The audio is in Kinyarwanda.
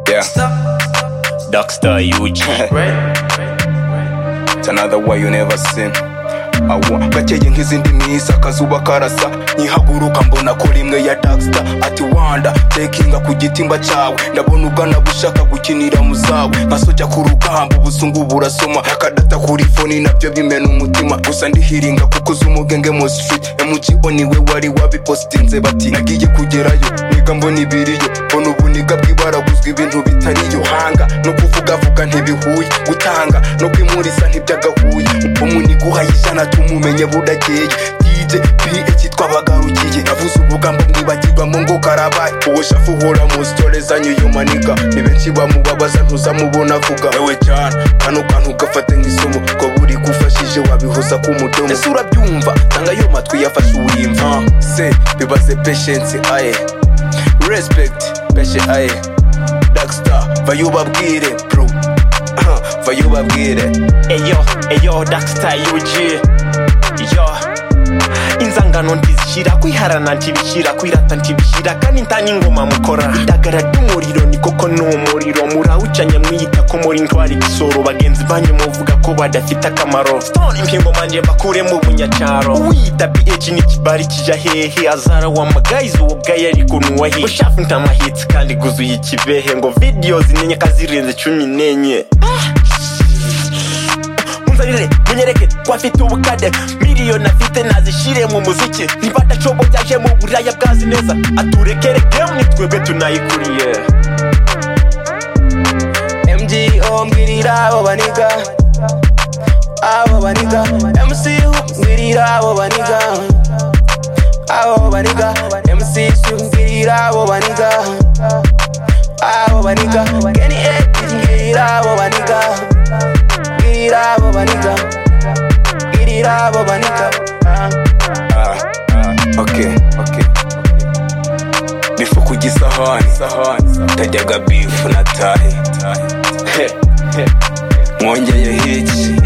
Yeah. Dockstar UG. It's another way you never seen. Awa, gakeye nk'izindi misa akazuba karasa nyihaguruka mbona kuri imwe ya dagstar ati wanda tekinga ku gitimba cyawe ndabona ubwana bushaka gukinira mu zawe nka sojya ku rugamba ubusungu burasoma akadata kuri foni nabyo bimena umutima gusa ndihiringa kuko uzi umugenge mu street MGO niwe wari wabipositinze bati nagiye kugerayo niga mbona ibiriyo mbona ubuniga bw'ibaraguzwa ibintu bitariyo hanga no kuvugavuga ntibihuye gutanga no kwimurisa ntibyagahuye umuniga uhaye ijana tumumenye budakeye DJ PH twabagarukiye yavuze ubugambo mwibagirwamo ngo karabaye uwo shafu uhora mu sitore zanyu yumaniga ni benshi bamubabaza ntuzamubona avuga wewe cyane kano kantu ugafate nk'isomo ko buri gufashije wabihoza ku mudomo ese urabyumva tanga ayo matwi yafashe uwimva se bibaze patience aye respect peshe aye dagstar vayubabwire bro vayubabwire Eyo, eyo, Dockstar UG. Yo. inzangano ntizishyira kwiharana ntibishyira kwirata ntibishyira kandi ntanya ingoma mukora idagara ry'umuriro ni koko ni umuriro murawucanye mwiyita ko muri ntwari igisoro bagenzi banyu muvuga ko badafite akamaro stone impingo manje bakuremo ubunyacaro uwiyita ph ni ikibari kijya hehe azara wamagayiza uwo bwayo ariko nuwahe ushafu ntamahitsi kandi guzuye ikibehe ngo videos ninye kazirenze cumi n'enye munzanire munyereke ko afite ubukade miliyoni afite nazishire mu muziki niba adacobo byaje mu buraya bwazi neza aturekere game ni twebwe tunayikuriye MGO mbwirira abo baniga abo baniga MC mbwirira abo baniga abo baniga MC mbwirira abo baniga abo baniga Kenny A mbwirira abo baniga mbwirira abo baniga mbwirira abo baniga Ah. Ah, ah, okay, okay. bifu ku gisahani tajyaga bifu na tahe mwongeyeho iki